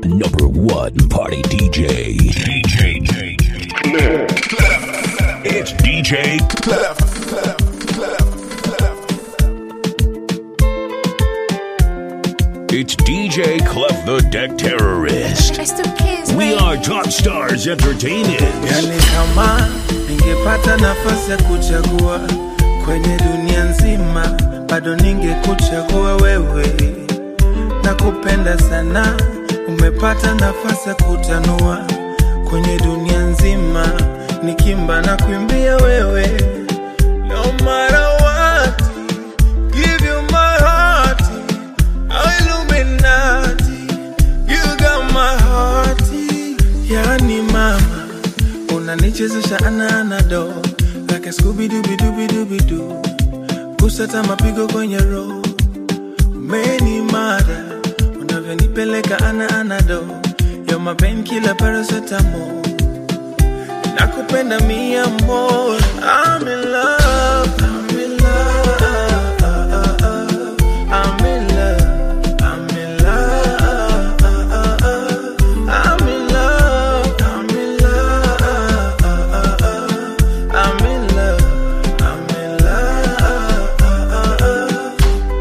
Number one party DJ. DJ Clef. It's DJ Clef. It's DJ Clef the Deck Terrorist. We are Top Stars Entertainment. Yani kama ningepata nafasi ya kuchagua kwenye dunia nzima, bado ningekuchagua wewe. Nakupenda sana, umepata nafasi ya kutanua kwenye dunia nzima, nikimba na kuimbia wewe. No matter what, give you my heart, Illuminati, you got my heart. Yani mama, unanichezesha ana anado like a Scooby Dooby Dooby Dooby Doo, kusata mapigo kwenye roho, umeni mada unavyonipeleka ana anado, you're my painkiller paracetamol, nakupenda mi amor, I'm in love, I'm in love, I'm in love, I'm in love, I'm in love, I'm in love, I'm in love, I'm in love.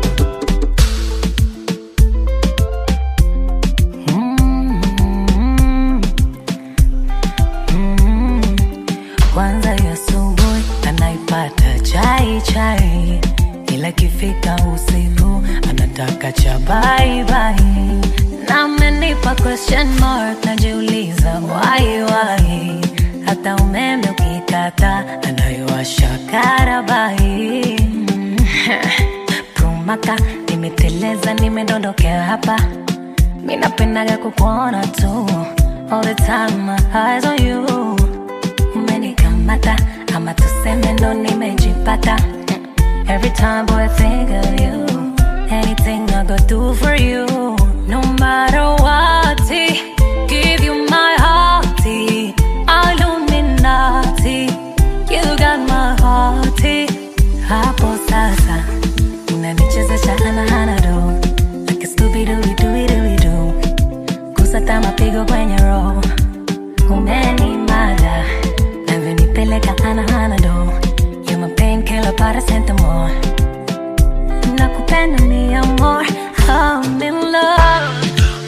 kwanza ya asubuhi anaipata chai chai, ila kifika usiku anataka cha bye bye. Na amenipa question mark, najiuliza why why, hata umeme ukikata anayowasha karabai Prumaka, nimeteleza nimedondokea hapa mi napendaga kukuona tu all the time my eyes on you umenikamata ama tuseme ndo nimejipata Mm. every time boy I think of you anything I go do for you no matter what give you my heart Illuminati you got my heart hapo sasa unanichezesha anahanado like a Scooby Dooby Dooby Dooby Doo kusata mapigo kwenye roho umenimada navyonipeleka anahanado you my painkiller paracetamol nakupenda mi amor I'm in love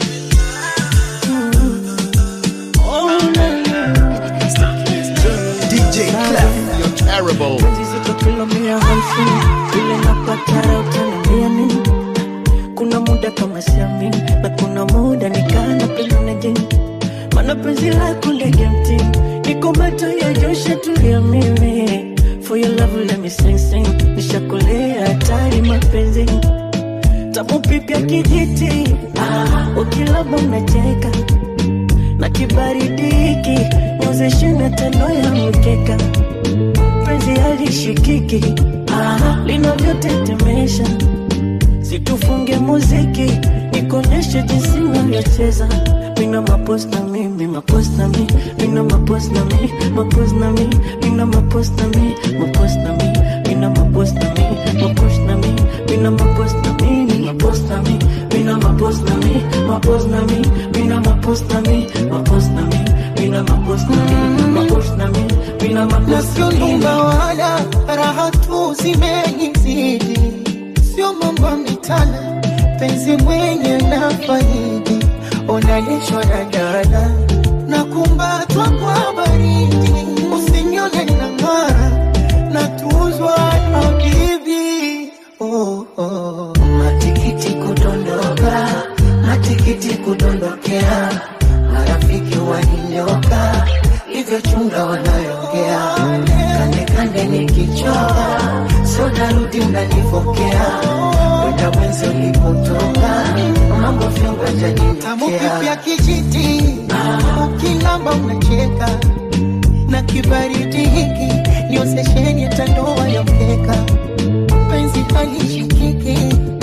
DJ Clef, you're terrible. zito kilo mia hamsini vile napatara utaniambia nini kuna muda kama siamini na kuna muda nikana penda na jini mana penzi lako ndege mtini niko macho ya josha tulia mimi for your love let me sing sing nishakolea hatari mapenzi tamu pipya kijiti ah, ukilaba unacheka na kibaridi hiki niozeshe na tano ya mkeka penzi halishikiki ah, linavyotetemesha situfunge muziki nikonyeshe jinsi navyocheza mina mapos na mi mi mapos na mi mina mapos na mi mapos na mi mina mapos na mi mapos na mi mina mapos na mi mapos na mi mina mapos na mi mi mapos na mi mina mapos na mi mapos na mi mina mapos na mi mapos na mi mina mapos na mi mapos na mi mina mapos na na sio mi nyumba wala raha tu zimenizidi, sio mambo ya mitana, penzi mwenye na faidi, unalishwa na dala na kumbatwa kwa baridi, usinione na ng'ara na tuzwa na bibi oh, oh. Matikiti kudondoka, matikiti kudondokea, marafiki waninyoka, hivyo chunga wanayoongea, kande kande nikichoka, so narudi mnanifokea, kwenda mwenzi ulipotoka, mambo vyongo janimkea kijiti, ukilamba unacheka na kibaridi hiki niozesheni hata ndoa ya mkeka penzi halishikiki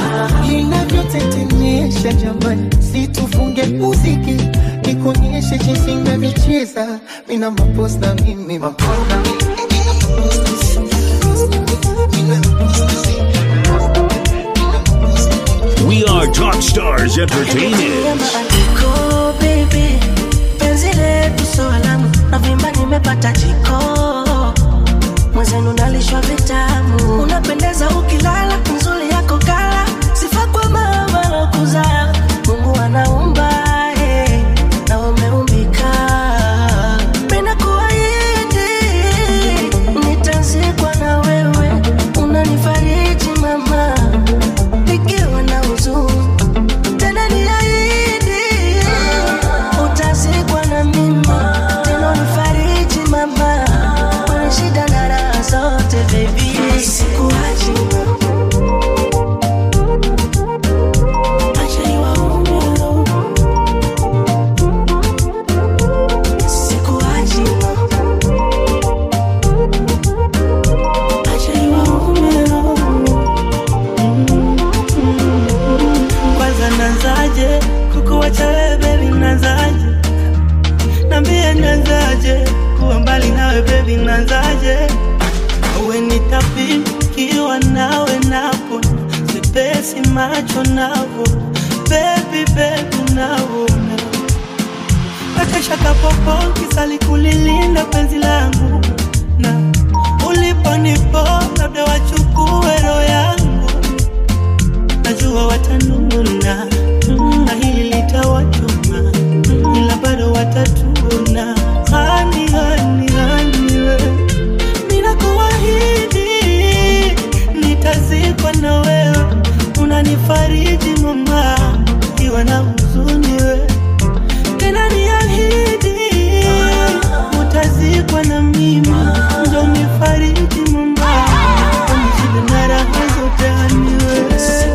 linavyotetemesha jamani, situfunge muziki nikuonyeshe jinsi navyocheza mina mapos na mimi mapos na We are Top Stars Entertainment. Kobe nawe bebi nanzaje uwe nitapikiwa nawe napo sipesi macho navo bebi bebi navona akashakapopo kisali kulilinda penzi langu na uliponipo labda wachukue roho yangu najua watanuna na hili litawachoma ila bado watatuna hani hani hani we ninakuahidi nitazikwa na wewe unanifariji mama iwa na huzuni we tena niahidi utazikwa na mimi ndo nifariji mama unishinde na raha zote hani wewe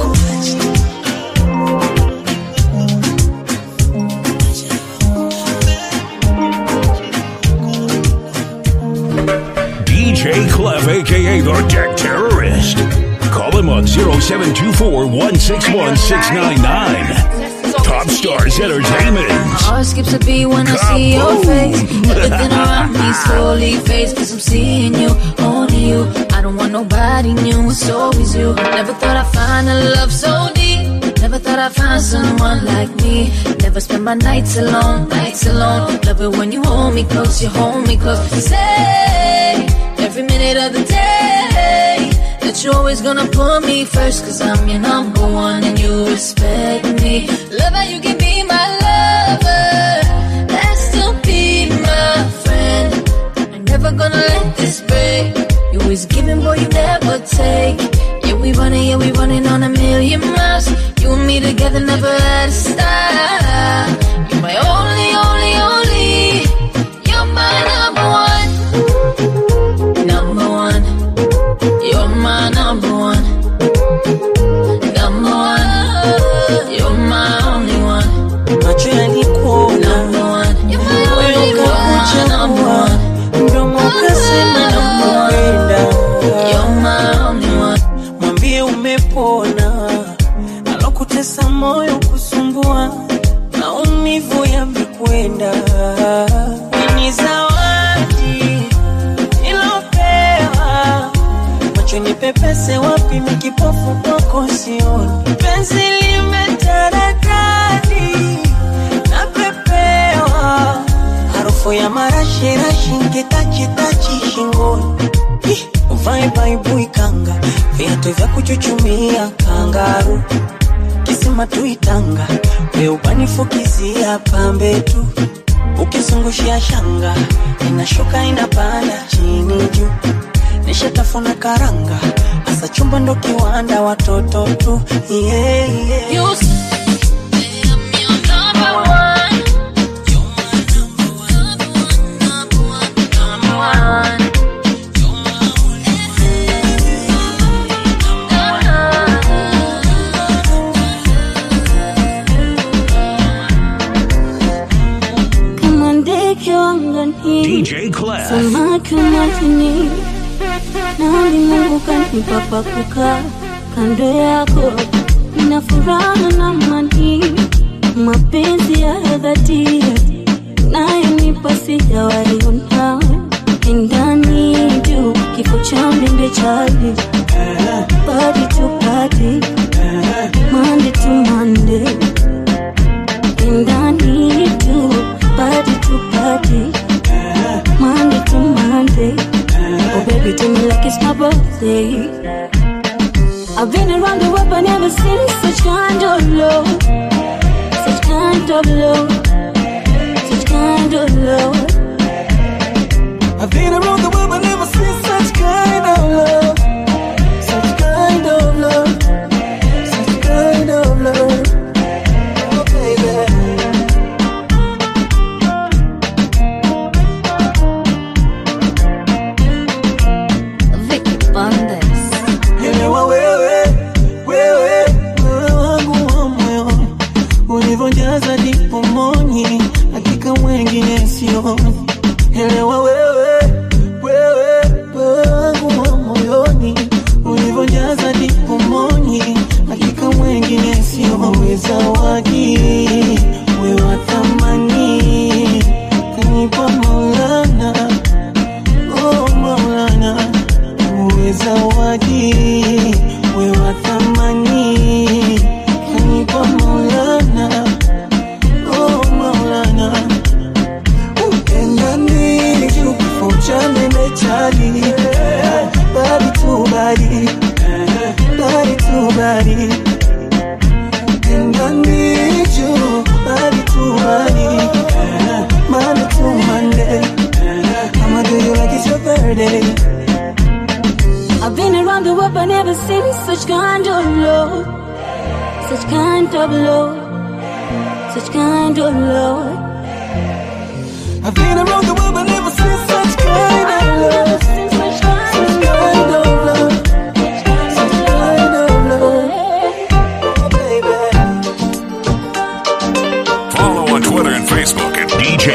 DJ Clef, aka the Deck Terrorist. Call him on 0724 161 699. Top Stars Entertainment. Heart skips a beat when I see your face. Everything around me slowly fades. Cause I'm seeing you, only you. I don't want nobody new, it's always you. Never thought I'd find a love so deep. Never thought I'd find someone like me. Never spend my nights alone, nights alone. Love it when you hold me close, you hold me close. Say, every minute of the day. That you're always gonna put me first, cause I'm your number one and you respect me. Love how you can be my lover, and still be my friend. I'm never gonna let this break. You always giving, boy, you never take. Yeah, we running, yeah, we running on a million miles. You and me together never had a stop. You're my only, only, only. You're my number one. Number one. You're my number one. Number one. You're my only one. macho yalikuona Number one. You're my moyo only one. Number ukakuchagua one. mdomo ukasema nakupenda You're my only one. mwambie umepona alokutesa moyo kusumbua maumivu yamekwenda ni zawadi ilopewa macho ni pepese wapi mikipofu kwako sioni penzi limetaradadi napepewa harufu ya marashirashi nkitachitachi shingoni Ih, uvae baibui kanga viatu vya kuchuchumia kangaru kisima tuitanga weubanifukizia pambe tu ukizungushia shanga inashuka inapanda chini juu nishatafuna karanga asa chumba ndo kiwanda watoto tu yeah, yeah. You say I'm your number one. Number one. kama ndege wangani DJ Clef. samaki wa majini nani Mungu kanipa pa kukaa kando yako, nina furaha na amani, mapenzi ya dhati nayonipa sijawahi ona ndani juu kifo cha mende chali body to body Monday to Monday ndani tu body to body Monday to Monday Oh baby do me like it's my birthday I've been around the world but never seen such kind of love Such kind of love Such kind of love I've been around the world but never seen such kind of love. Such kind of love. Such kind of love. Oh, baby. Vicky Bandes. Elewa wewe, wewe, wewe wangu wa moyoni. Ulivyojaza dipo moni, hakika mwengine sioni. Elewa wewe, wewe, wewe wangu wa moyoni. Ulivyojaza dipo moni, hakika mwengine sioni. Zawadi, wewe wa thamani, kanipa Maulana money. Monday to Monday. I'ma do you like it's your birthday. I've been around the world, but never seen such kind of love. Such kind of love. Such kind of love. I've been around the world, but never seen such kind of love. Such kind of love. Such kind of love. Baby. Follow on Twitter and Facebook at DJ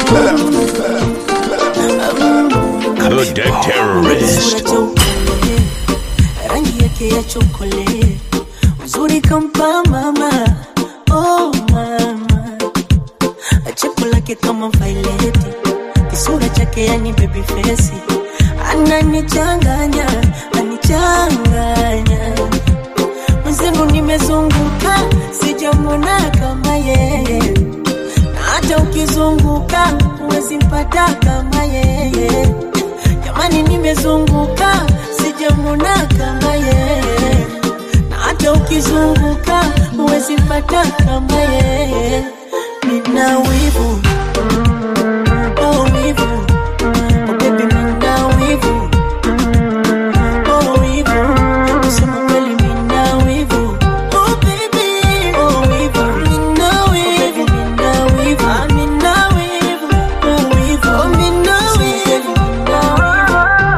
The Deck Terrorist. Sura cheupe, rangi yake ya chokole, uzuri kampa mama, oh mama, chepo lake kama vaileti, kisura chake yani baby face, ananichanganya, anichanganya mwenzenu, nimezunguka sijamwona kama yeye, na hata ukizunguka huwezi mpata kama yeye. Jamani, nimezunguka sijamwona kama yeye, na hata ukizunguka huwezi mpata kama yeye. Nina wivu oh wivu oh baby, nina wivu oh wivu, kusema kweli nina wivu oh baby oh wivu, nina wivu nina wivu ah, nina wivu oh wivu oh nina wivu nina wivu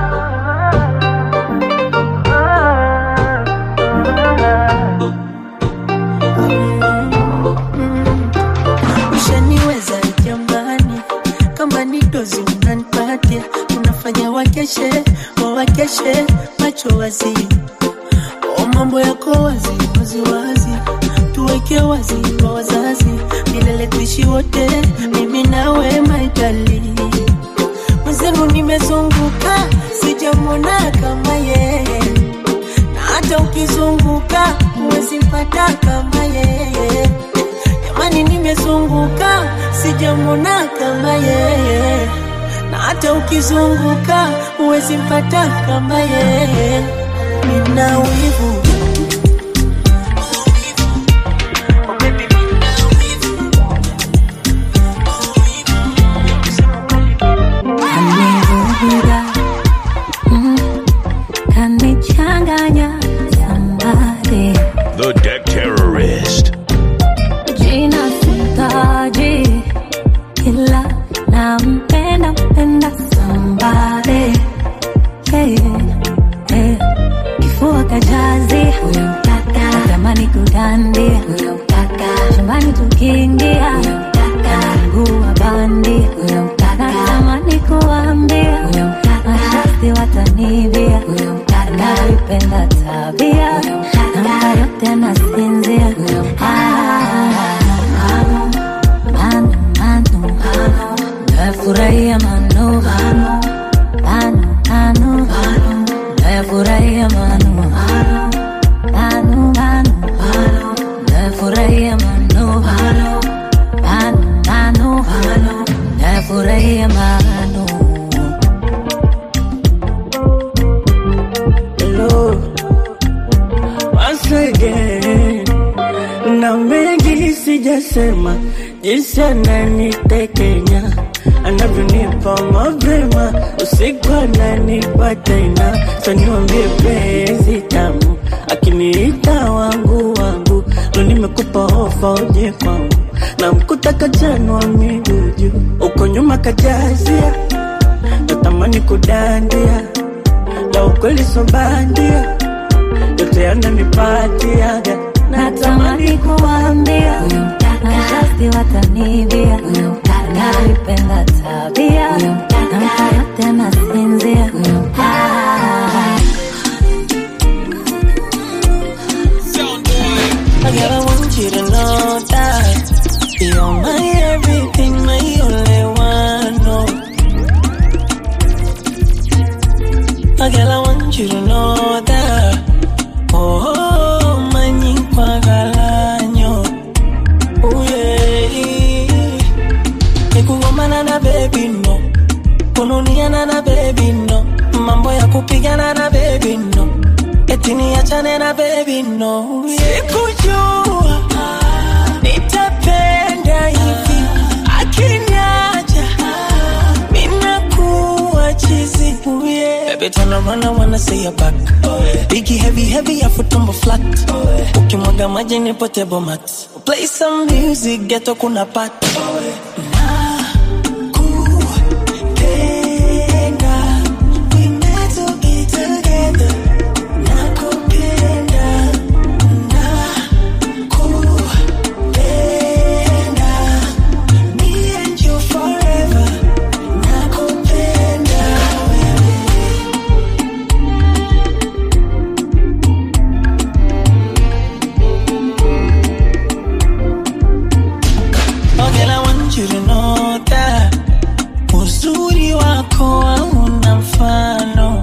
ushaniweza jamani, kama ni dozi unanipatia, unafanya wakeshe wawakeshe macho wazi, o mambo yako wazi wazi wazi, tuweke wazi kwa wazazi, milele tuishi wote, mimi nawe maitali mwenzenu, nimezunguka sijamwona kama yeye na hata ukizunguka huwezi mpata kama yeye. Jamani, nimezunguka sijamwona kama yeye, na hata ukizunguka huwezi mpata kama yeye. Nina wivu Oh, baby, nina wivu. Kanivuruga, mm, kanichanganya somebody The Deck Terrorist. jina sitaji ila nampenda mpenda somebody hey, hey. kifua kajazi huyo mtaka tamani kudandia huyo mtaka chumbani tukiingia huyo mtaka mguu wa bandi huyo mtaka tamani kuambia huyo mtaka mashasti watanivia huyo mtaka naipenda tabia huyo mtaka namba yote nasinzia huyo mtaka manu manu manu nafurahia manu manu manu manu nafurahia manu manu manu manu nafurahia manu manu manu manu nafurahia manu Hello, once again. Na mengi sijasema, jinsi ananitekenya anavyonipa mapema, usiku ananipa tena, saniwambie penzi tamu, akiniita wangu wangu, ndo nimekupa ofa uje kwangu, na mkuta kajanwa miguu juu, uko nyuma kajazia, natamani kudandia la ukweli so bandia, yote yananipatiaga natamani kuambia huyo mtaka mashasti watanivia huyo mtaka naipenda tabia huyo mtaka namba yote nasinzia huyo mtaka Girl, I want you to know that you're my everything, my only one. No. Oh, girl, I want you to know that. Oh, my nyinkwagalanyo. Oh, yeah. Nikugomana na baby no, kununiana na baby no, mambo ya kupigana na baby no, eti niachane na baby no. Sikujua nitapenda hivi Baby, turn around, I wanna see your back. Biggie, heavy, heavy, afu tumbo flat. Ukimwaga maji ni potable mat. Play some music, ghetto kuna pat. Nakupenda, we meant to be together. Nakupenda, nakupenda. Me and you forever. Nakupenda Oh girl, I want you to know that uzuri wako hauna mfano.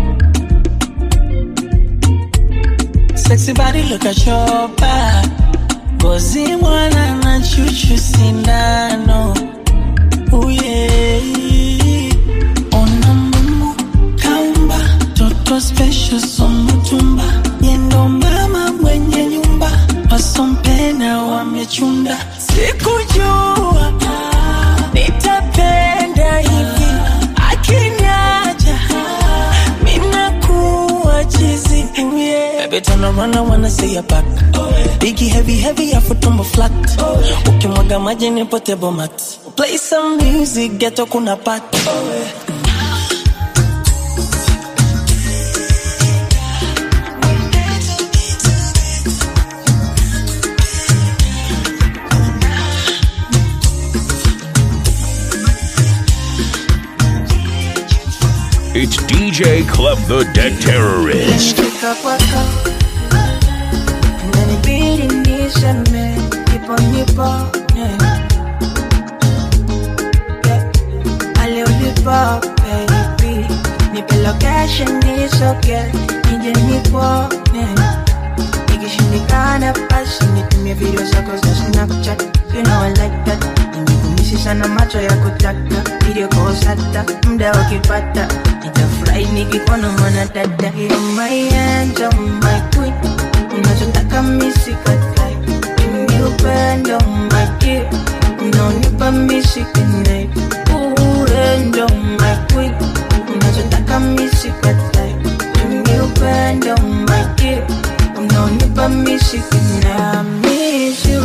Sexy body, look at your back. Ngozi mwana na chuchu sindano. Oh yeah. Ona Mungu kaumba toto special somutumba yendo mama mwenye nyumba wasompena wamechunda sikujua nitapenda hivi akinyaja minakuwa chizi Baby turn around I wanna see your back Biggie heavy heavy afu tumbo flat Ukimwaga maji ni potable mat Play some music ghetto kuna pat It's DJ Club the Deck Terrorist. Nimefika kwako Inanibidi niseme Nipo nipo yeah. Yeah. Ale ulipo baby Nipe location nisoge Nije nipo yeah. Ikishindikana basi nitumie video zako za Snapchat You know I like that Nimekumisi sana macho ya kutaka Video calls hata muda ukipata Nitafurahi nikikuona mwana dada You're my angel, my queen Unachotaka misi katai Mimi upendo my dear Unaonipa misi kinai Upendo my queen Unachotaka misi katai Mimi upendo my dear Unaonipa misi kinai I miss you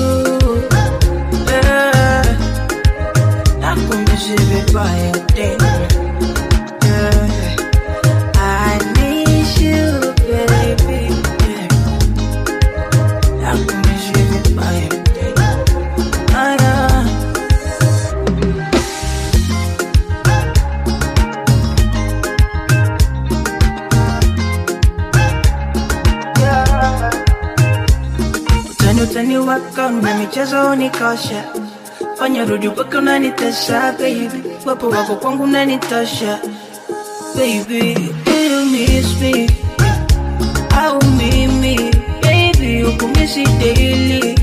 yeah. Nakumisi vibaya tena yeah. I miss you, baby. Yeah. Nakumisi vibaya tena. Ah, yeah. Utani utani wako na michezo unikosha, fanya rudi mpaka unanitesha baby, wapo wako kwangu unanitosha baby, do you miss me au mimi baby, ukumisi daily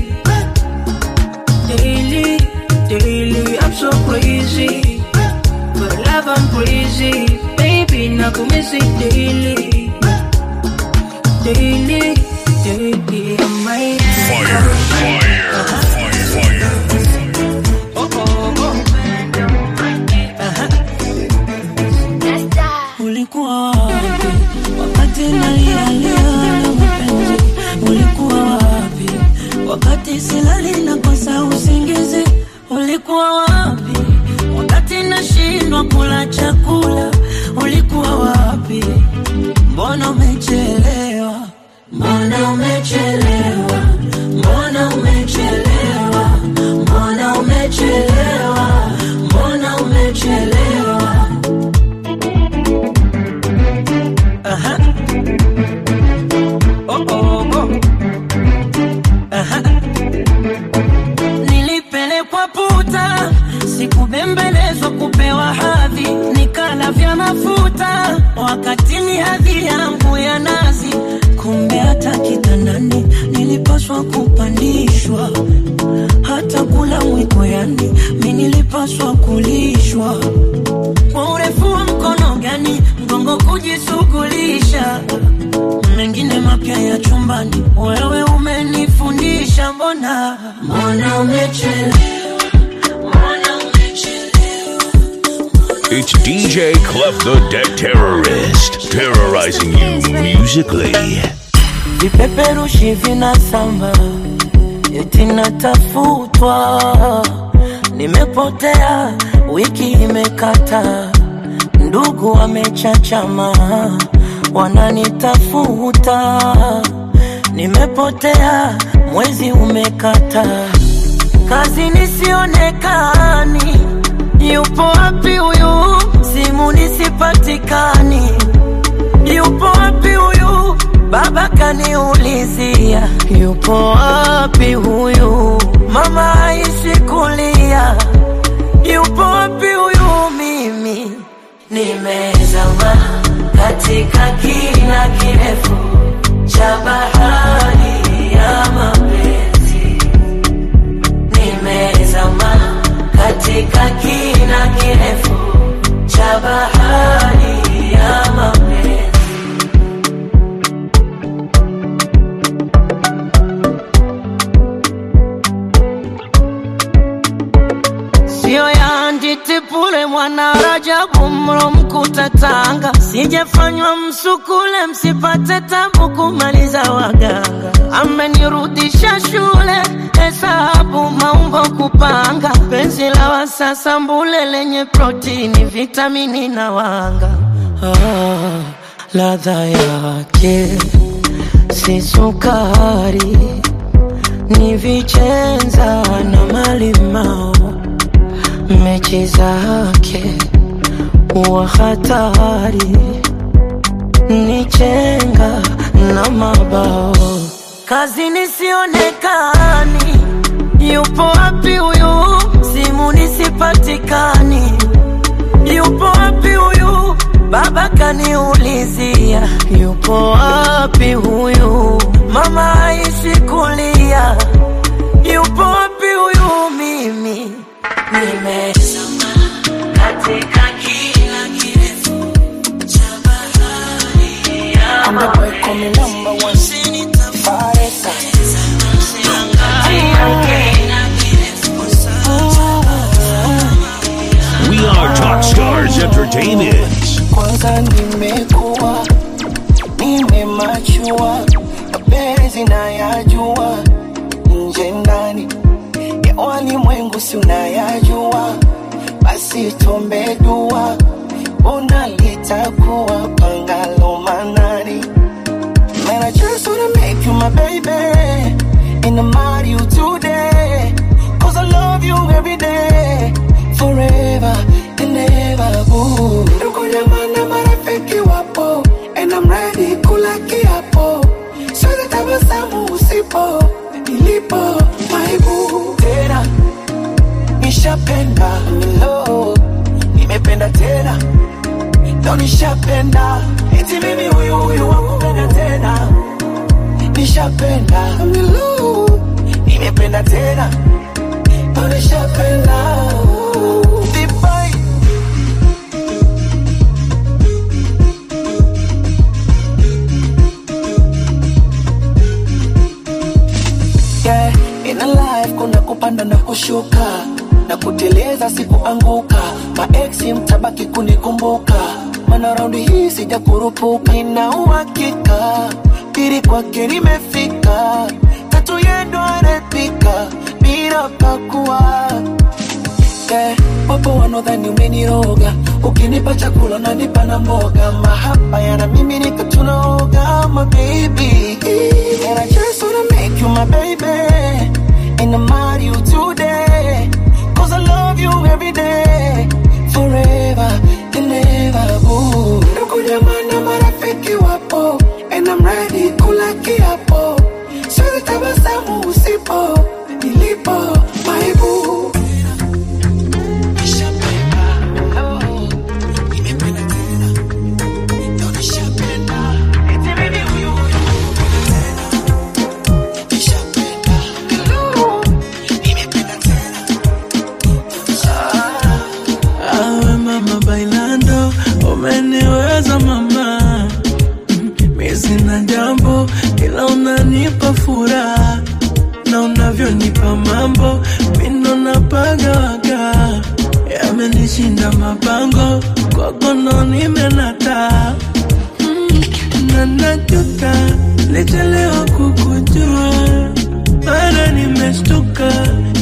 daily daily, I'm so crazy for love I'm crazy baby, nakumisi daily daily daily, I'm my Fire, fire, fire, fire. Ulikuwa wapi wakati nalialia na mapenzi? Ulikuwa wapi wakati silali nakosa usingizi? Ulikuwa wapi wakati nashindwa kula chakula? Ulikuwa wapi? Mbona umechelewa? Mbona umechelewa? Mbona umechelewa? Mbona umechelewa? Mbona umechelewa? Aha. Oh, oh, oh. Aha. Nilipelekwa puta, sikubembelezwa kupewa hadhi, nikala vya mafuta wakati ni hadhi yangu ya nazi. Kumbe hata kitandani nilipaswa kupandishwa, hata kula mwiko, yani mi nilipaswa kulishwa kwa urefu wa mkono gani mgongo kujishughulisha mengine mapya ya chumbani wewe umenifundisha mbona mbona umechelewa mbona umechelewa mbona It's DJ Clef the Deck Terrorist, terrorizing you musically. vipeperushi vinasamba eti natafutwa nimepotea wiki imekata ndugu wamechachama wananitafuta nimepotea mwezi umekata kazi nisionekani yupo wapi huyu simu nisipatikani yupo wapi huyu baba kaniulizia yupo wapi huyu mama aishi kulia yupo wapi huyu mimi nimezama katika kina kirefu cha bahari ya mapenzi nimezama katika kina kirefu cha bahari ya mapenzi sio ya nditipule mwana Rajabu mro mkuta Tanga, sijafanywa msukule msipate tabu kumaliza waganga. Amenirudisha shule hesabu maumbo kupanga, penzi la wasasa mbule lenye protini, vitamini na wanga. Ah, ladha yake si sukari, ni vichenza na malimao mechi zake wa hatari ni chenga na mabao kazi nisionekani yupo wapi huyu simu nisipatikani yupo wapi huyu baba kaniulizia yupo wapi huyu mama aishi kulia yupo wapi huyu mimi nimezama katika kila kirefu cha bahari ya We are Talk Stars Entertainment. kwanza nimekuwa nimemachua mapenzi nayajua nje ndani ya walimwengu si unayajua basi tombe dua ona litakuwa pangalo manani Man, I just wanna make you my baby And I marry you today Cause I love you every day Forever and ever, boo Ndugu jamaa na marafiki wapo And I'm ready kula kiapo Siwezi tabasamu usipo Nilipo, my boo Tena, nishapenda Milo, nimependa tena Leo nishapenda Eti mimi huyu huyu wakupenda tena Nishapenda Milu Nimependa tena Leo nishapenda Vibai yeah, in a life kuna kupanda na kushuka na kuteleza sikuanguka maeksi mtabaki kunikumbuka mana raundi hii sija kurupuka ina uhakika pili kwake nimefika tatu yendo anapika bila pakua yeah, wapo wanaodhani umeniroga ukinipa chakula nanipa na mboga mahaba yana mimi nika tunaoga my baby and I just wanna make you my baby and I marry you today cause I love you every day forever and ever boo ndugu jamaa na marafiki wapo and I'm ready kula kiapo siwezi tabasamu usipo nilipo my boo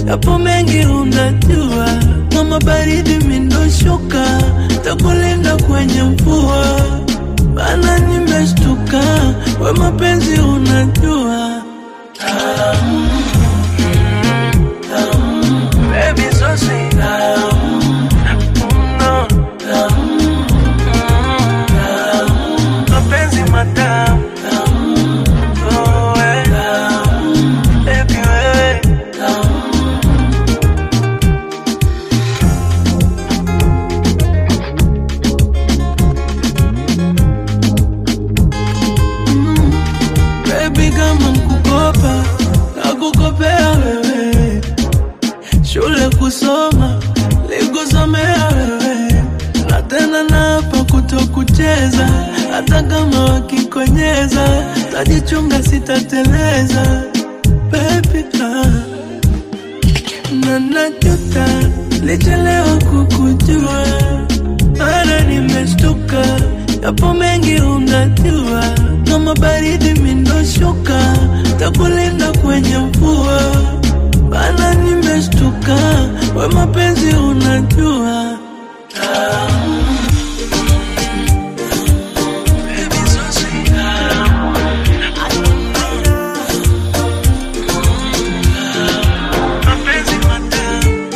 yapo mengi unajua, kama baridi mindoshuka, takulinda kwenye mvua, bana nimeshtuka, we mapenzi unajua tamu, tamu, baby so sweet, tamu, no, tamu, tamu, mapenzi matamu, tamu, oh, eh, tamu, baby wewe, tamu. Baby kama mkukopa nakukopea wewe, shule kusoma likusomea wewe, na tena napa kutokucheza, hata kama wakikonyeza, tajichunga sitateleza baby ah. na najuta lichelewa kukujua, mara nimeshtuka, yapo mengi unajua, kama baridi mindoshuka, takulinda kwenye mvua, bana nimeshtuka, we mapenzi unajua tamu. Baby, so sweet, tamu. Mapenzi matamu.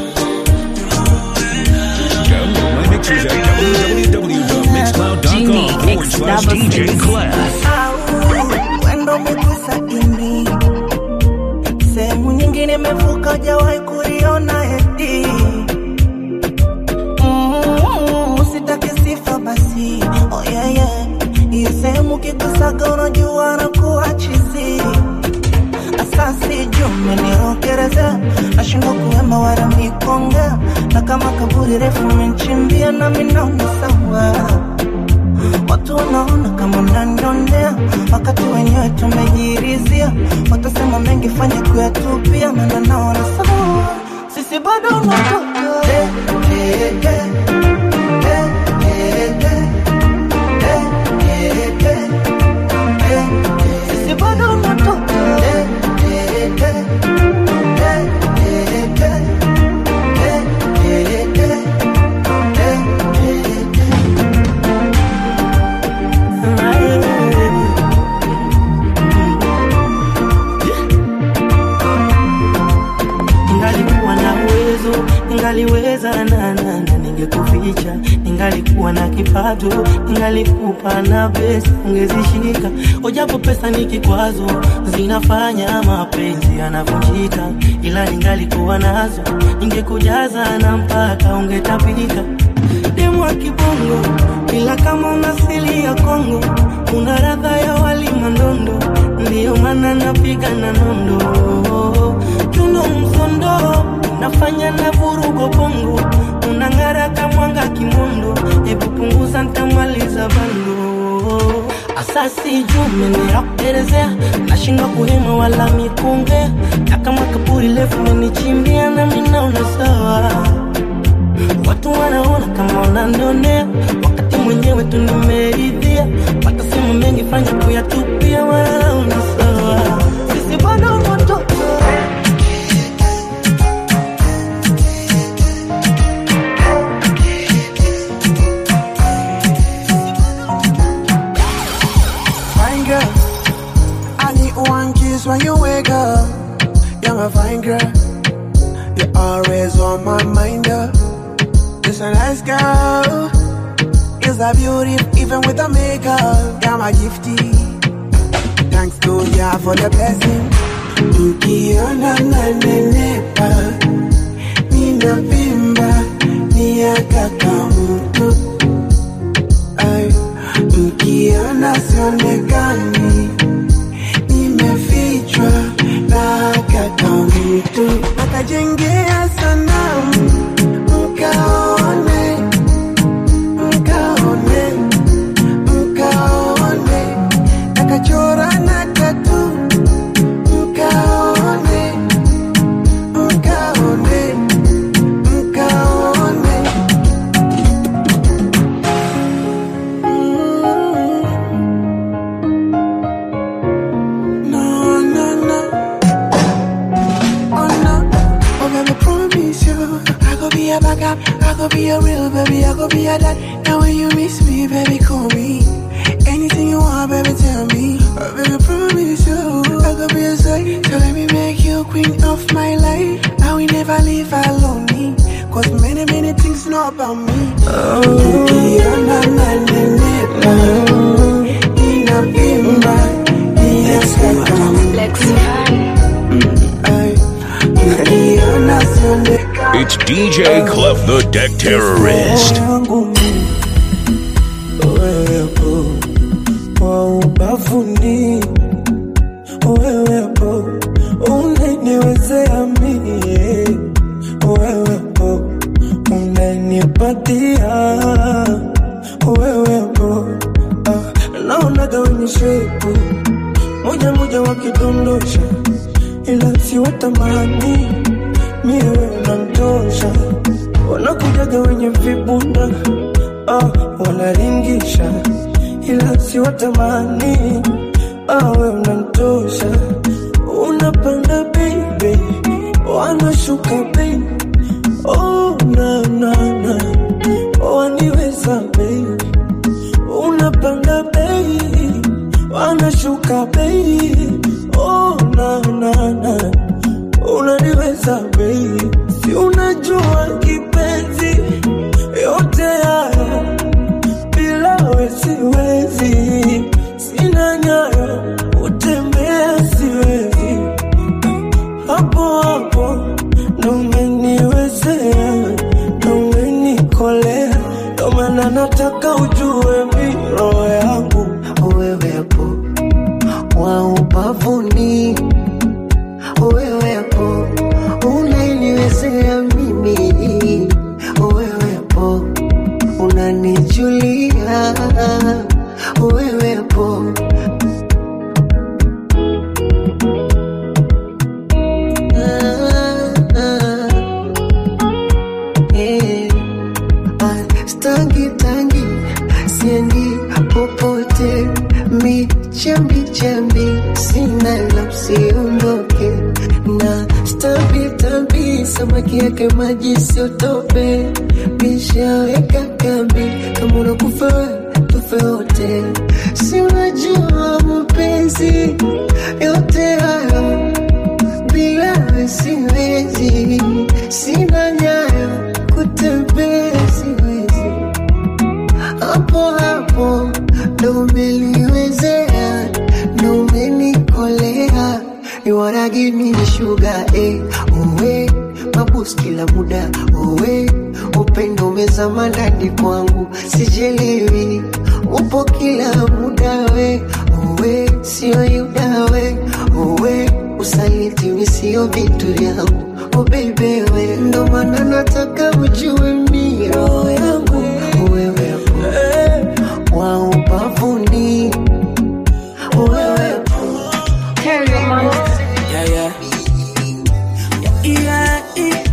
Download my mixes at www.mixcloud.com forward slash DJ Clef. Wendo umegusa ini, sehemu nyingine imevuka, hujawahi kuliona eti. Mm, Usitake sifa basi, oh yeah yeah, hiyo sehemu kikusaga, unajua na kuwa chizi asasi jume nirokereza nashindwa kuwema wala mikongea na kama kaburi refu menchimbia na minaona sawa watu wanaona kama mnanionea wakati wenyewe tumejirizia watasema mengi fanya kuyatupia maana naona sawa sisi bado unatoka Eh, eh, eh. Eh, eh, eh. Eh, eh, eh. Eh, sisi bado unatoka Eh, eh, eh. Eh, eh, eh. Eh, eh, eh. Eh, eh, eh. Ningalikuwa na uwezo, ningaliweza na na na ningekuficha. Ningalikuwa na kipato, ningalikupa na pesa ungezishika. Ojapo pesa ni kikwazo, zinafanya mapenzi yanavunjika. Ila ningalikuwa nazo, ningekujaza na mpaka ungetapika. Demu wa kibongo, ila kama una asili ya Kongo, una radha ya wali mandondo, ndiyo maana napiga na nondo tuno msondo nafanya na vurugo bongo unang'ara kamwanga kimondo hebu punguza ntamaliza bando asasi jume nirakuelezea nashindwa kuhema wala mikunge na kama kaburi lefu menichimbia na minaona sawa watu wanaona kama unanionea wakati mwenyewe tu nimeridhia watasema mengi fanya kuyatupia wanaona sawa sisi bado motoka Fine girl, I need one kiss when you wake up. You're my fine girl, you're always on my mind. Girl. Just a nice girl, is a beauty even with the makeup. You're my gifty, thanks to ya for the blessing. Ukiona nanenepa, ninavimba, ni ya kaka mtu. Ay, Ukiona sionekani, nimefichwa na kaka mtu. Akajengea sanamu, mkaone, mkaone, mkaone. Akachora na tatu, mkaone, mkaone, back up. I could be a real baby, I could be a dad. Now when you miss me, baby, call me. Anything you want, baby, tell me. Uh, baby, promise you, I could be a side. So let me make you queen of my life. I will never leave alone. Cause many, many things know about me. Oh, Ukiona nanenepa, ninavimba, ninasema. Ay, ukiona sionekana It's DJ Clef the Deck Terrorist. wangu mimi, wewepo wa ubavuni, wewepo unaniwezea mie, wewepo unanipatia, wewepo ah, naonaga wenye shepu moja moja wakidondosha, ila siwatamani mie wewe unamtosha wanakujaga wenye vibunda ah, wanaringisha ila siwatamani ah, we unamtosha unapanda baby wanashuka baby oh, na, na, na. waniweza baby unapanda baby wanashuka baby oh, na, na, na. unaniweza baby si unajua kipenzi yote haya bila we siwezi sina nyayo utembea siwezi hapo hapo ndo umeniwezea ndo umenikolea ndo maana nataka ujue mi roho yangu wewepo wa ubavuni, wewepo unaniwezea mimi, wewepo unanijulia, wewepo Ah, ah, eh. Ah, Stangi tangi siendi popote, mi chambi chambi sina la usiondoke na stambi tambi samaki yake maji siotope, mishaweka kambi kama unakufa wewe, tufe wote, si unajua mapenzi yote hayo bila wewe siwezi, sina nyayo kutembea siwezi, hapo hapo ndo umeliwezea, ndo umenikolea, you wanna give me sugar eh, uwe mabus kila muda uwe upendo umezama ndani kwangu, sijelewi upo kila muda we uwe sio yuda we uwe usaliti misio vitu vyangu oh baby we ndo maana nataka ujue mi roho yangu wewepo wa ubavuni wewepo Yeah, yeah. Yeah, yeah.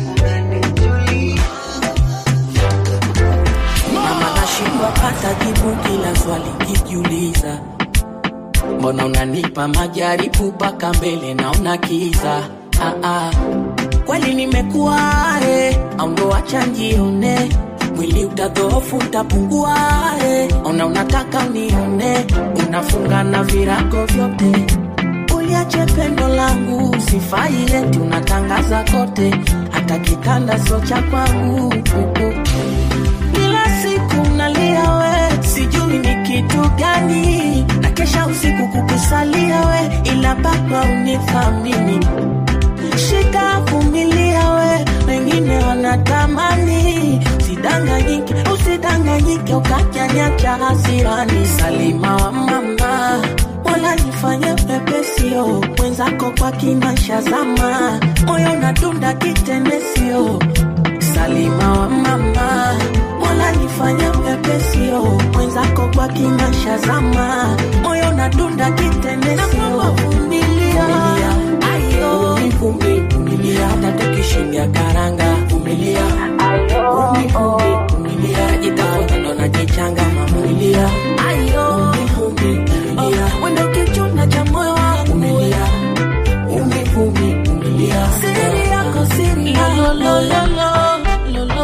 Mama nashindwa pata jibu kila swali kijiuliza, mbona unanipa majaribu mpaka mbele naona kiza ah, ah. Kweli nimekuwa eh, au ndo acha njione mwili utadhoofu utapungua eh. Ona unataka unione unafunga na virago vyote uliache pendo langu sifai eti unatangaza kote hata kitanda sio cha kwangu kila siku nalia we sijui ni kitu gani na kesha usiku kukusalia we ila baba unithamini shika vumilia we wengine wanatamani usidanganyike usidanganyike ukajanyacha hasirani salima wa mama wala nifanye pepesio mwenzako kwa kimaisha zama moyo unadunda kitendesio salima wa mama wala nifanye pepesio mwenzako kwa kimaisha zama moyo unadunda kitendesio vumilia ayo vumbi vumilia hata tukishindia karanga vumilia vumbi vumbi vumilia najitafuta ndo najichanga mamulia ayo vumbi vumilia wendo kichuna cha moyo wangu vumilia vumbi vumbi vumilia siri yako siri yako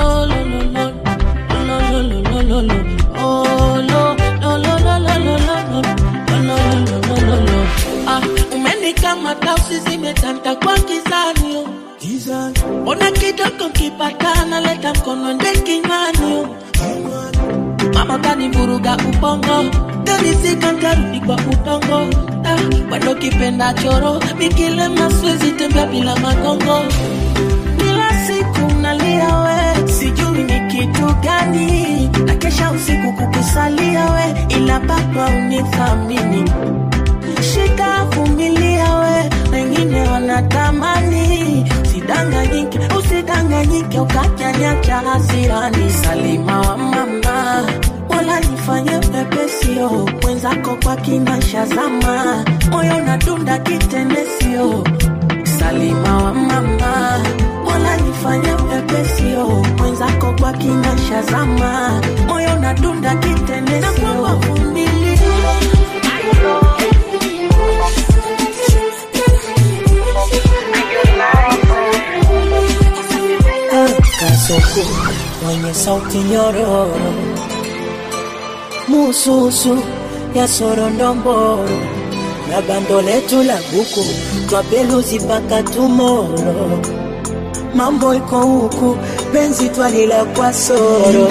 mkono nde kinywani mama kanivuruga ubongo kanisika nkarudi kwa udongo ah, bado kipenda choro nikilema siwezi tembea bila magongo kila siku nalia we sijui ni kitu gani na kesha usiku kukusalia we ila baba unithamini shika vumilia we wengine wanatamani usidanganyike usidanganyike ukajanyacha hasirani salima wa mama wala nifanye pepesio mwenzako kwa kinasha zama moyo nadunda kitenesio salima wa mama wala nifanye pepesio mwenzako kwa kinasha zama moyo nadunda kitenesio kasoko mwenye sauti nyororo mususu ya sorondomboro na bando letu la buku twapeluzi mpaka tumoro mambo iko huku penzi twalila kwa soro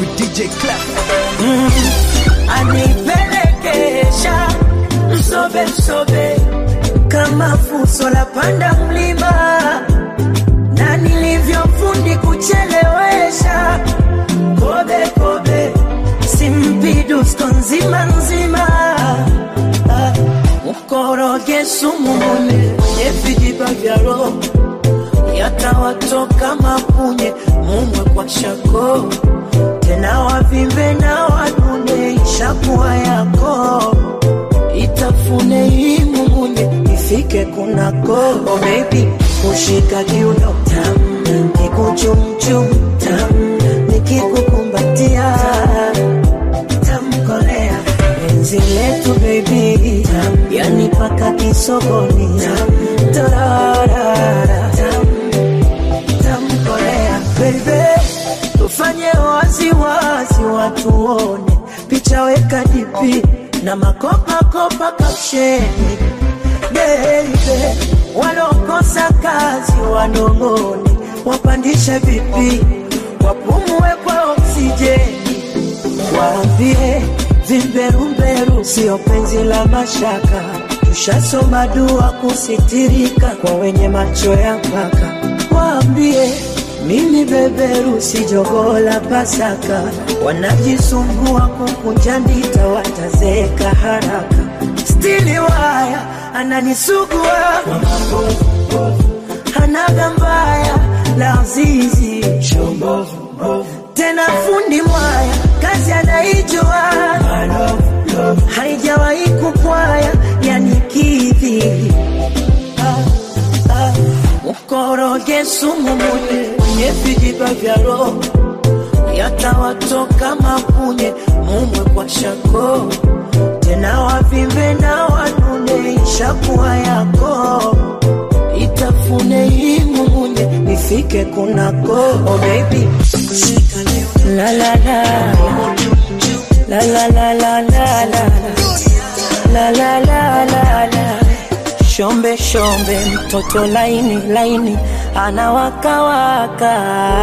mm, anipelekesha msobe msobe kama fuso la panda mlima na nilivyofundi kuchelewesha kobe kobe simpidusko nzima nzima Ah, mkoroge sumu mune kwenye vijiba vya roho yatawatoka mapunye mumwe kwa shako tena wavimbe na wanune ishakuwa yako itafune hii mumunye ifike kunako oh baby kushika kiuno tam kikuchumchum tam nikikukumbatia tamkolea penzi letu baby tam yani paka kisogoni tam tararara tam tamkolea baby tufanye wazi wazi watuone picha weka dipi na makopakopa kapsheni baby walokosa kazi wanong'one wapandishe vipi wapumue kwa oksijeni waambie vimberumberu sio penzi la mashaka tushasoma dua kusitirika kwa wenye macho ya mpaka waambie mimi beberu si jogoo la Pasaka, wanajisumbua kukunja ndita, watazeeka haraka. Stili waya ananisugua hanaga mbaya la zizi tena fundi mwaya kazi anaijua haijawahi kupwaya yanikidhi ah, ah. mkoroge sumu munye kwenye vijiba vya roho yatawatoka mapunye mumwe kwa shako tena wavimbe na wanune ishakuwa yako itafune hii mumunye ifike kunako oh baby la la la la la la la la la la la la la la shombe shombe mtoto laini laini anawakawaka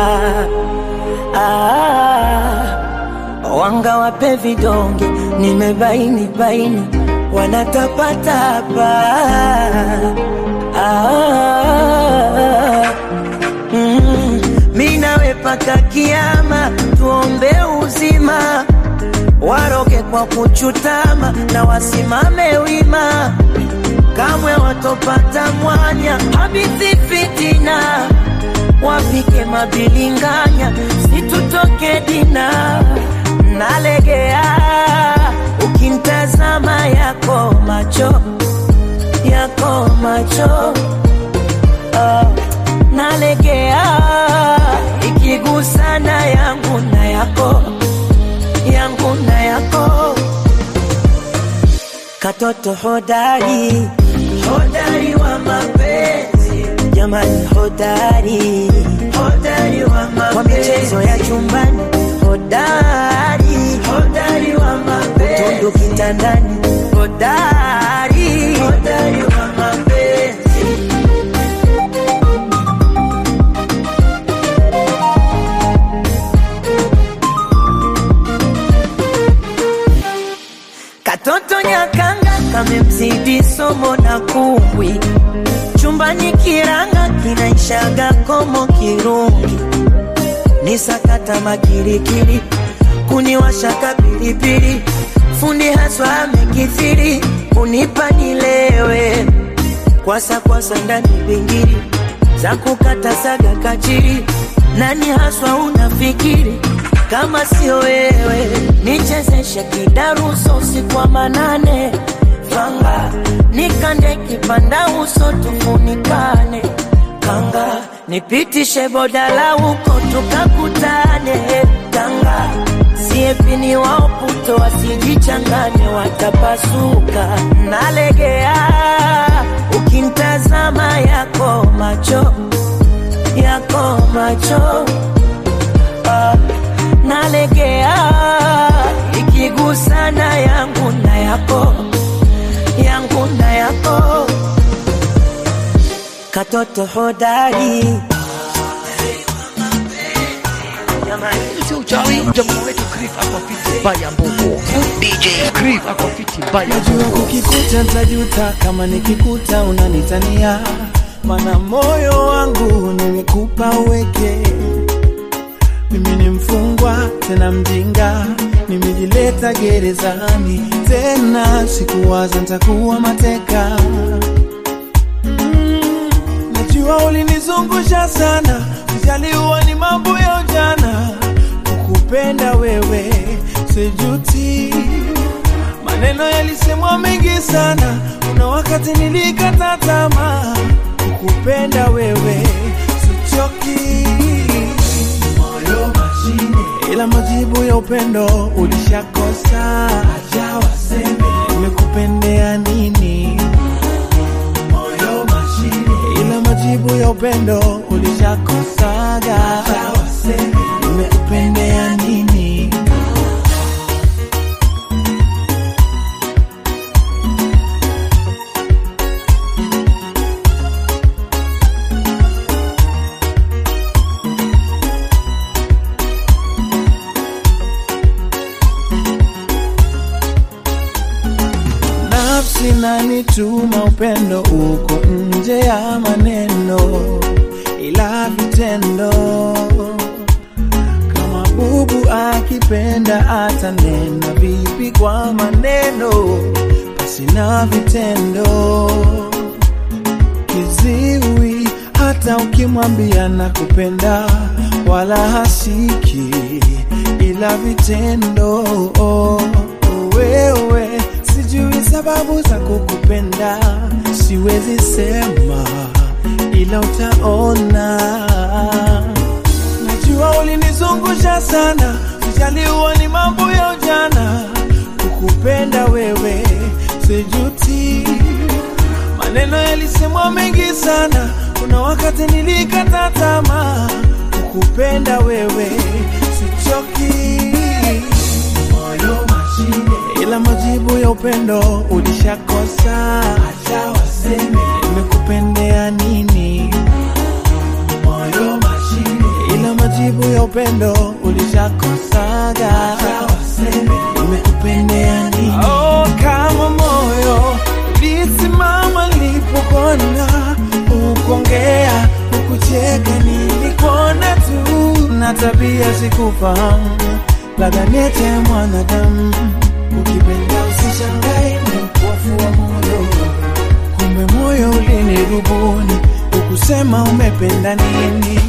ah, wanga wape vidonge nimebaini baini wanatapatapa ah, mm, mi nawe paka kiama tuombe uzima waroge kwa kuchutama na wasimame wima kamwe watopata mwanya habithi fitina wapike mabilinganya situtoke dina nalegea ukimtazama yako macho yako macho ah, nalegea ikigusana yangu na yako yangu na yako katoto hodari hodari wa mapenzi jamani hodari hodari wa mapenzi kwa michezo ya chumbani hodari hodari wa mapenzi utundu kitandani hodari hodari wa mapenzi somo na kumbwi chumbani kiranga kinaishaga komo kirungi ni sakata makirikiri kuniwashaka pilipili fundi haswa amekithiri kunipa nilewe kwasa kwasa ndani bingiri za kukata saga kachiri nani haswa unafikiri kama sio wewe nichezeshe kidaruso usiku wa manane fanga nikande kipanda uso tufunikane kanga nipitishe bodala huko tukakutane kanga siepini waoputo wasijichanganye watapasuka nalegea ukintazama yako macho yako macho ah, nalegea ikigusana yangu na yako yangu na yako katoto hodari Sio uchawi, jamaa wetu Cliff ako fiti baya mbogo. DJ Cliff ako fiti baya Najua mbogo. ukikuta ntajuta kama nikikuta unanitania, mana moyo wangu nimekupa uweke. Mimi ni mfungwa tena mjinga, nimejileta gerezani tena, sikuwaza ntakuwa mateka. Mm, najua ulinizungusha sana, ujaliwa ni mambo ya ujana, kukupenda wewe sijuti Maneno yalisemwa mengi sana, kuna wakati nilikata tamaa. Kukupenda wewe sichoki, moyo mashine, ila majibu ya upendo ulishakosa. Acha waseme nimekupendea nini, moyo mashine, ila majibu ya upendo ulishakosaga. Acha waseme nimekupendea nini. nafsi nanituma upendo uko nje ya maneno ila vitendo kama bubu akipenda atanena vipi kwa maneno basi na vitendo kiziwi hata ukimwambia na kupenda wala hasiki ila vitendo wewe sijui sababu za kukupenda siwezi sema ila utaona najua ulinizungusha sana ujaliwa ni mambo ya ujana kukupenda wewe sijuti maneno yalisemwa mengi sana kuna wakati nilikata tamaa kukupenda wewe sichoki moyo mashine ila majibu ya upendo ulishakosa acha waseme nimekupendea nini moyo mashine ila majibu ya upendo ulishakosaga acha waseme nimekupendea nini oh, kama moyo ulisimama nilipokona ukongea ukucheka nilikuona tu na tabia sikufahamu labda niete mwanadamu ukipenda usishangae ni upofu wa moyo kumbe moyo ulinirubuni ukusema umependa nini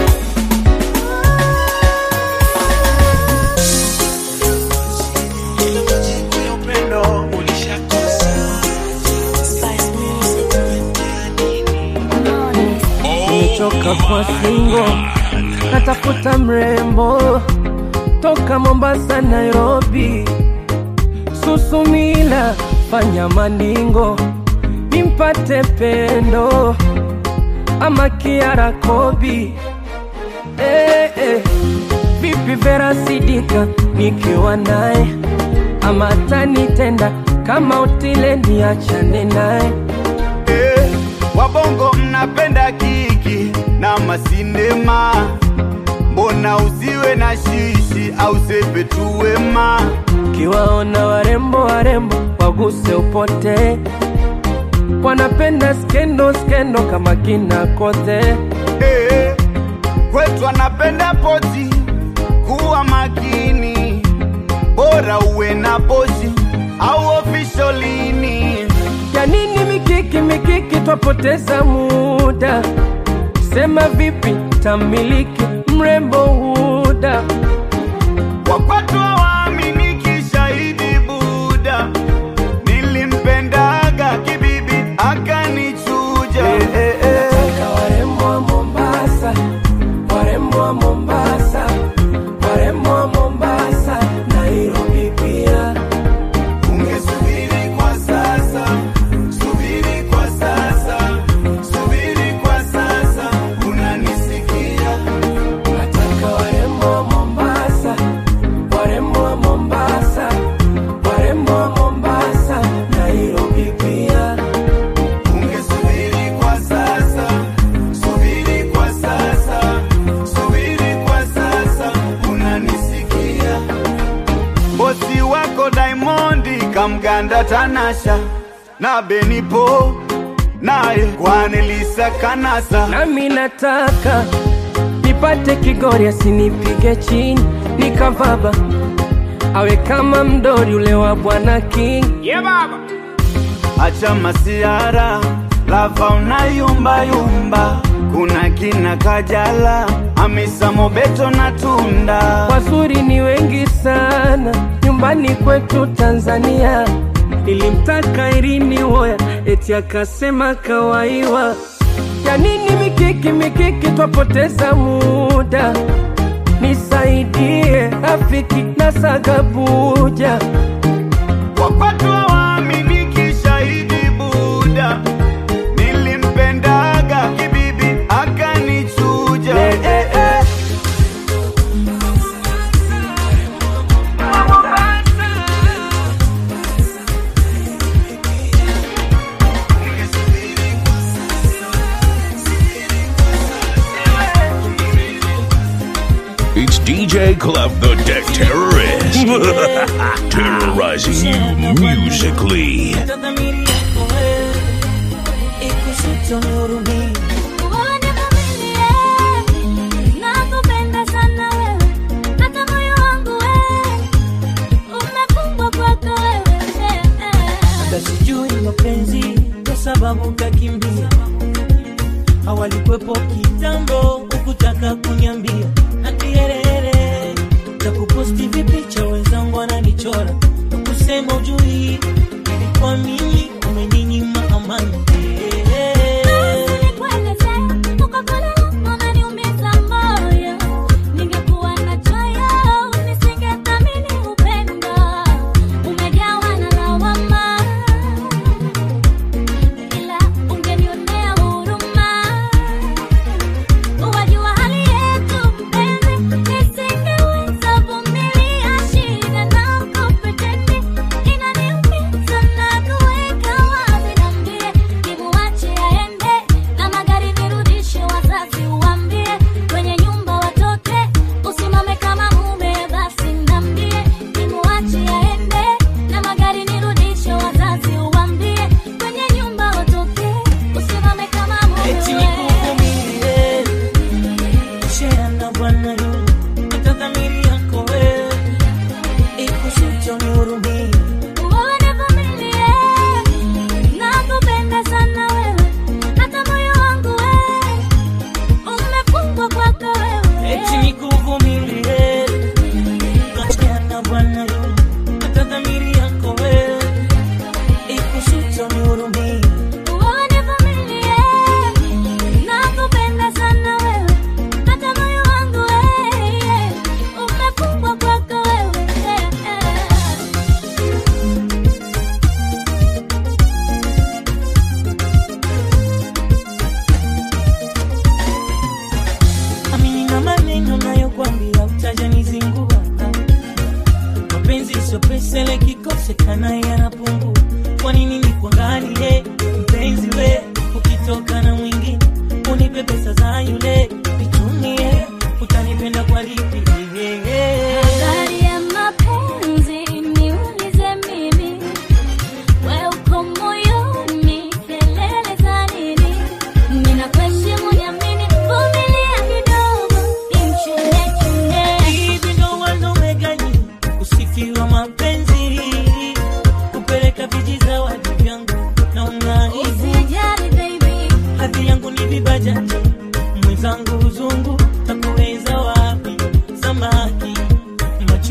nimechoka kwa singo natafuta mrembo toka mombasa nairobi susumila fanya maningo nimpate pendo ama kiara kobi eh, eh. vipi vera sidika nikiwa naye ama tanitenda kama utile niachane naye Eh, wabongo mnapenda kiki na masinema, mbona usiwe na shishi au sepe tu wema? kiwaona warembo warembo waguse upote wanapenda skendo skendo kama kina kote Eh, kwetu anapenda poti, kuwa makini, bora uwe na pozi au ofisholini. ya nini mikiki mikiki twapoteza muda sema vipi tamiliki mrembo huda Wakwatu hawaaminiki, shahidi Buda, nilimpendaga kibibi akanichuja. Nataka warembo wa Mombasa, warembo wa Mombasa, warembo wa Mombasa, Nairobi pia. Ungesubiri kwa sasa, subiri kwa sasa, subiri kwa sasa, unanisikia? Nataka warembo wa Mombasa, warembo wa Mombasa, warembo wa Mombasa, Nairobi pia. Ungesubiri kwa sasa, subiri kwa sasa, subiri kwa sasa, unanisikia? Bosi wako Diamondi kamganda Tanasha na Benipo naye Kwanelisa Kanasa. Nami nataka nipate Kigori asinipige chini nikavaba, awe kama mdori ule wa Bwana King. Yeah, baba. Acha masiara lava unayumba yumba, kuna kina Kajala, Hamisa Mobeto na Tunda. Wazuri ni wengi sana nyumbani kwetu Tanzania. Nilimtaka Irini Woya eti akasema kawaiwa. Ya nini mikiki mikiki, twapoteza muda. Nisaidie rafiki na sagabuja Wakwatu hawaaminiki, shahidi Buda, nilimpendaga kibibi akanichuja. Eh, eh, eh. It's DJ Clef the Deck Terrorist. Terrorizing you musically. Nakupenda sana wewe, hata moyo wangu wewe umefungwa kwako wewe. hata sijui mapenzi kwa sababu kakimbia hawalikwepo kitambo ukutaka kunyambia natierere za kuposti vipicha wenzangu wananichora kusema ujui ilikuwa mimi umeninyima amani Ningekuwa na choyo, nisingethamini upendo. Umejawa na lawama, ila ungenionea huruma. Wajua hali yetu mpenzi, nisingeweza vumilia shida na kupetendi. Inaniumiza na kuweka wazi, niambie, nimuache aende na magari nirudishe, wazazi uambie, kwenye nyumba watoke, usimame kama mume, basi niambie, nimuache aende na magari nirudishe, wazazi uambie, kwenye nyumba watoke, usimame kama eti mume. nikuvumilie shea na bwana yu hata dhamiri yako wewe ikusucho nihurumie Univumilie, nakupenda sana wewe, hata moyo wangu wewe umefungwa kwako wewe. eti nikuvumilie shea na bwana yu hata dhamiri yako wewe ikusucho nihurumie Univumilie, nakupenda sana wewe, hata moyo wangu wewe umefungwa kwako wewe. amini na maneno nayokwambia utajanizingua mapenzi sio pesa ile kikosekana yanapungua kwa nini nikuangalie mpenzi we ukitoka na mwingine unipe pesa za yule nitumie utanipenda kwa lipi Habari ya mapenzi niulize mimi, we uko moyoni,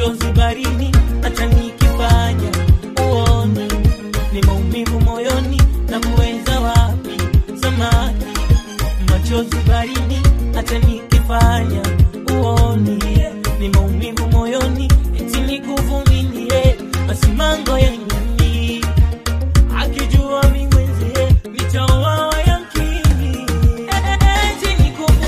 machozi barini hata nikifanya uone ni maumivu moyoni na kuweza wapi samani machozi barini hata nikifanya uone ni maumivu moyoni eti nikuvumilie masimango ya nyani akijua mingwenzie nitaoawa yamkini eti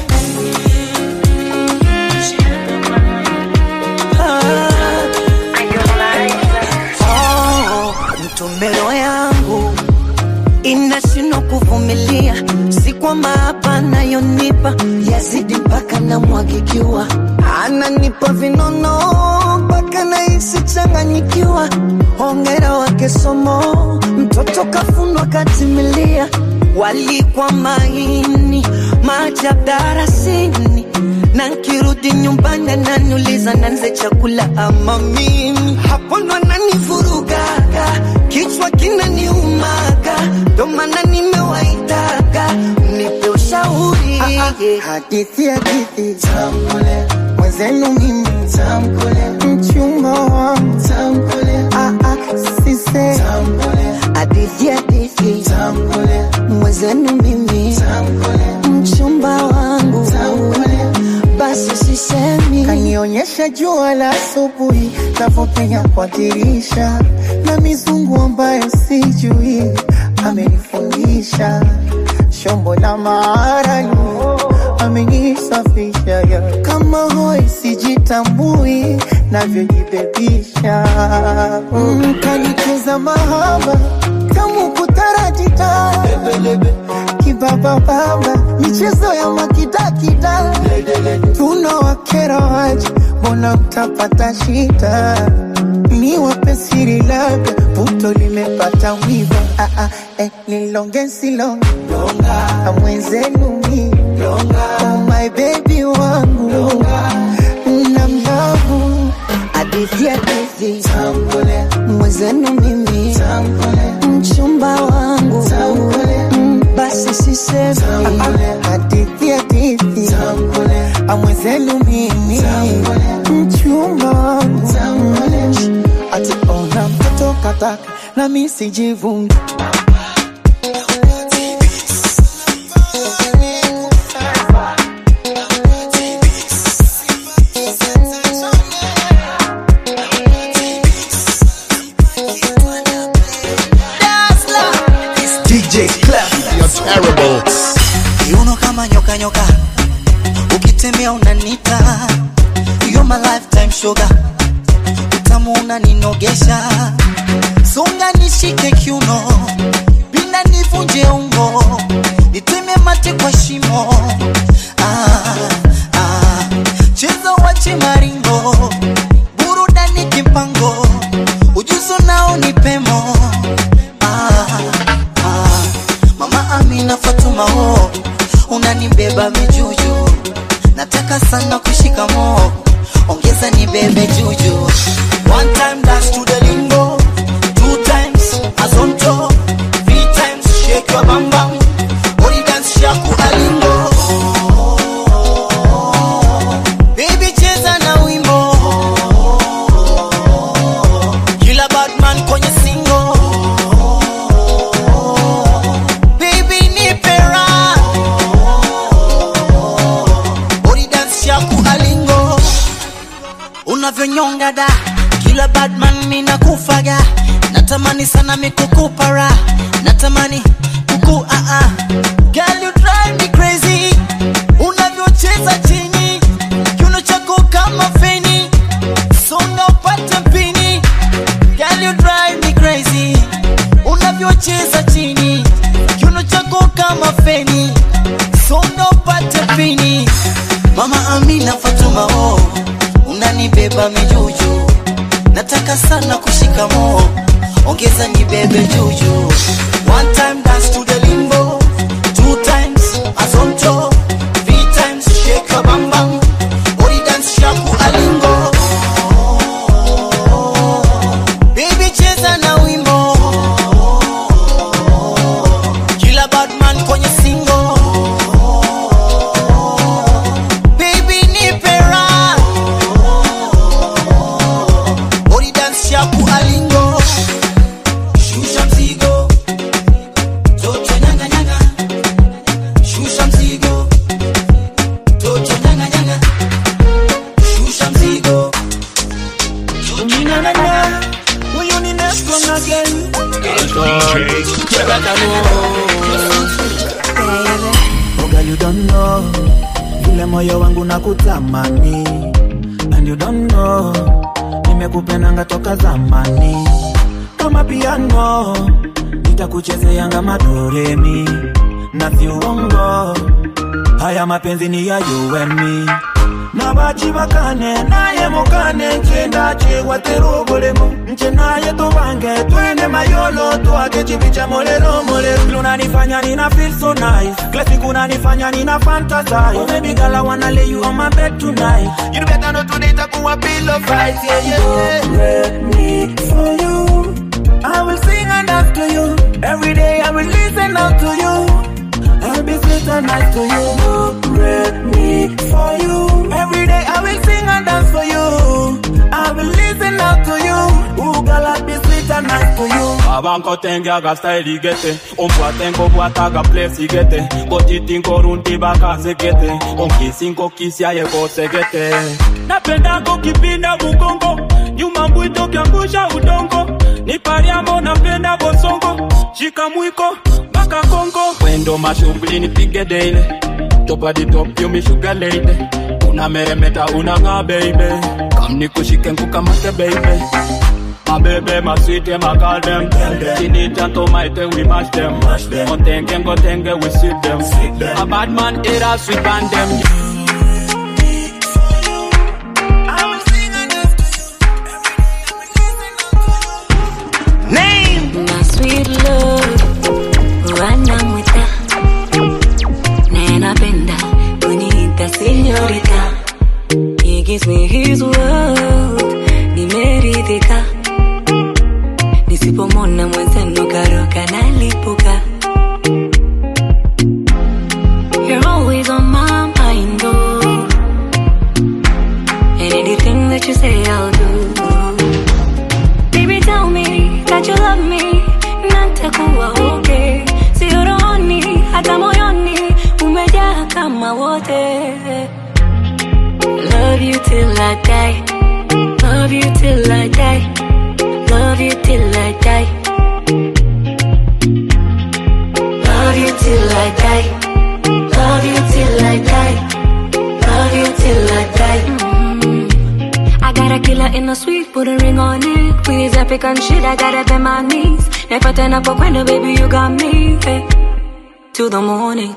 Oh, mtumbero yangu inashindwa kuvumilia, si kwamba hapa nayonipa yazidi mpaka namwagikiwa, ananipa vinono mpaka nahisi changanyikiwa. Hongera wake somo, mtoto kafundwa katimilia, walikwa maini maajabu darasini na nkirudi nyumbani ananiuliza nanze chakula ama mimi hapo ndo ananivurugaga kichwa kinaniumaga ndo maana nimewaitaga mnipe ushauri hadithi hadithi tamkule mwenzenu mimi tamkule mchumba wangu tamkule ah, ah, sise tamkule hadithi hadithi tamkule mwenzenu mimi tamkule mchumba wangu tamkule basi sisemi kanionyesha jua la asubuhi navyopenya kwa dirisha na mizungu ambayo sijui amenifundisha shombo la maarani amenisafisha ya kama hoi sijitambui navyojibebisha mm, kanicheza mahaba kamu kutaratita kibabababa michezo ya makidakida tunawakera waje mbona mtapata shida ni wape siri labda puto limepata wiva ah, ah, eh, nilonge silonge amwenzenu mi oh my baby wangu na mlavu hadithi hadithi mwenzenu mimi mchumba wangu Mm, basi sisemi hadithi hadithi amwenzenu mimi mchumba wangu ati ona mtoto kataka na mi sijivungi DJ Clef, you're terrible. kiuno kama nyoka nyoka ukitembea unanita you're my lifetime sugar utamu unaninogesha songa nishike kiuno pinda nivunje ungo niteme mate kwa shimo ah, ah. cheza wache maringo burudani kimpango ujuzo nao ni pemo ah, ah. mama amina fatuma ho unanibeba mijuju nataka sana kushika mo ongeza nibebe juju one time dance to the lingo two times azonto three times shake your bam bam body dance shaku alingo baby cheza na wimbo kila badman kwenye singo baby nipe raha body dance shaku alingo unavyonyonga da kila badman mina kufaga natamani sana mikukupara natamani kuku ah ah girl you drive me crazy unavyocheza chini kiuno chako kama feni songa upate mpini girl you drive me crazy unavyocheza chini kiuno chako kama feni songa upate mpini mama amina fatuma oh unanibeba mijuju nataka sana kushika mo ongeza nibebe juju one time dance to the limbo two times azonto three times shake your bam bam body dance shaku alingo baby cheza na wimbo kila badman kwenye singo baby nipe raha Oh girl, you don't know vile moyo wangu na kutamani and you don't know nimekupendanga toka zamani kama piano nitakuchezeanga madoremi na siuongo haya mapenzi ni ya you and me nabachi bakane naye mukane nchenda chegwatera obulemu nche naye tubange twene mayolo twake chibi cha molero molero lunanifanya nina feel so nice kila siku nanifanya nina fantasize oh baby girl I wanna lay you on my bed tonight you better know today itakuwa pillow fight yeah yeah Don't let me for you I will sing and dance to you every day I will listen out to you I'll be sweet and nice to you. Ready for you. Every day I will sing and dance for you. I will listen out to you. Ooh, girl, I'll be sweet and nice to you. Abanko tenge aga style igete Ombwate nko bwata aga place igete Gotiti nko runti baka zegete Onkisi nko kisi aye ko segete Napenda ko kipinda mugongo Nyuma mbwito kiangusha udongo Nipariamo napenda bosongo Shika mwiko mpaka Kongo Wendo mashughuli nipige daily Top of the top you me sugar lady Una meremeta unang'aa baby Kam nikushike nkukamate baby My baby, my sweet, my girl, them. Tinita and tomato, we mash them. Otenge, ngotenge, we sweep them. A bad man, it a sweet band them. Name my sweet love, wanamwita nenapenda kuniita senyorita. He gives me his world, nimeridhika. Nisipomona mwenzenu karoka nalipuka. You're always on my mind, oh. And anything that you say, I'll do. Baby, tell me that you love me, natakuwa okay. Sio rohoni, hata moyoni, umejaa kama wote. Love you till I die, love you till I die, love you till I die. Love you till I die, love you till I die, love you till I die. Mm. I got a killer in the suite, put a ring on it. We is epic and shit, I got up in my knees. Never turn up a window, baby, you got me. Hey. To the morning.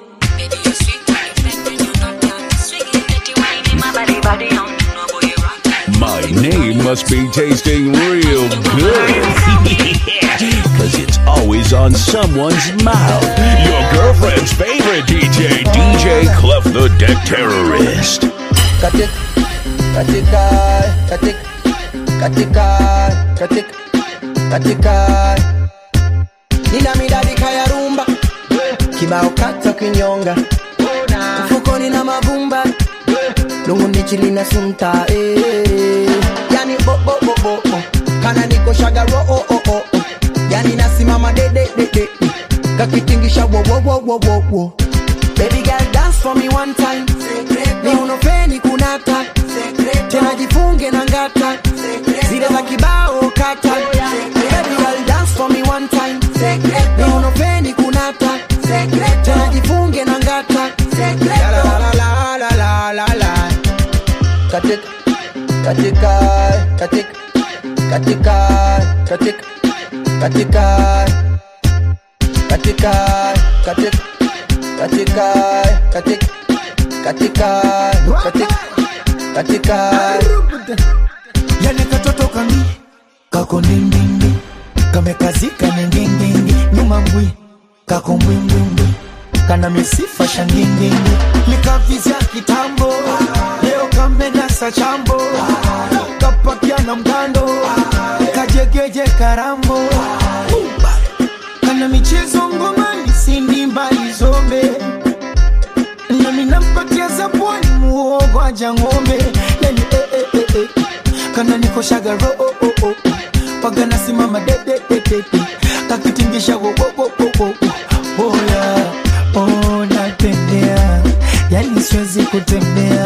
My name must be tasting real good. Cause it's always on someone's mouth. Your girlfriend's favorite DJ, DJ Clef the Deck Terrorist. katika katika katika katika katika katika nina midadika ya rumba kibao kata kinyonga mfukoni na mavumba lungu ndichili na sunta eh. yani bobobobobo kana niko shagaro oh, oh, oh, oh. yani nasimama dededede kakitingisha wowowowowowo baby girl dance for me one time ni unofeni kunata tena jifunge na ngata zile za kibao kata baby girl dance for me one time ni unofeni kunata tena jifunge na ngata la la la la la la la katika katika katika katika katika katika katika katika katika katika katika katika katika yale katoto kami kako ndindindi kamekazika ningindindi nyuma mbwi kako mbwimbwimbwi kana misifa shangindindi likavizya kitambo leo kamenasa chambo kapakia na mgando kajegeje karambo kana michezo ngomani sindi mbali zombe nami nampatia zabwani muogo aja ng'ombe yani eh, eh, eh, eh. kana nikoshaga ro oh, oh, oh. waga nasimama dedededede kakitingisha wo, wo, wo, wo, wo, wo. boya oh, natembea yani siwezi kutembea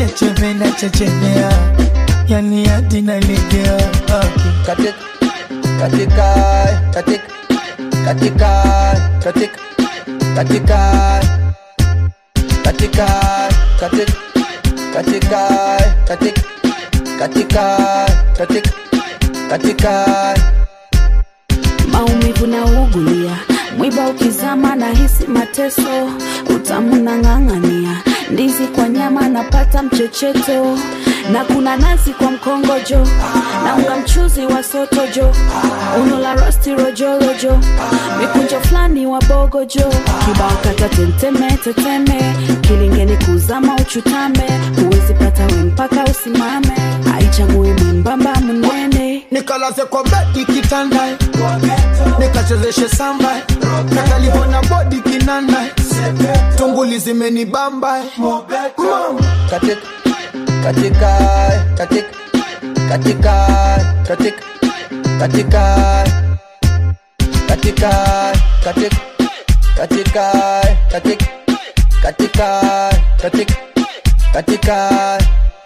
chechemena chechemea yani hadi nalegea okay. katika katika katika katika katika katika katika katika katika katika katika katika katika maumivu na ugulia mwiba ukizama na hisi mateso utamu na ng'ang'ania ndizi kwa nyama napata mchecheto na kuna nazi kwa mkongojo na unga mchuzi wa sotojo uno la rosti rojorojo mikunjo fulani wa bogojo kibao kata tenteme teteme kilingeni kuzama uchutame huwezi pata we mpaka usimame haichagui mwembamba mnene nikalaze kwa bedi kitanda nikachezeshe samba nakalivona bodi kinanda tunguli zimenibamba katika katika katika katika katika katika katika katika katika katika katika katika katika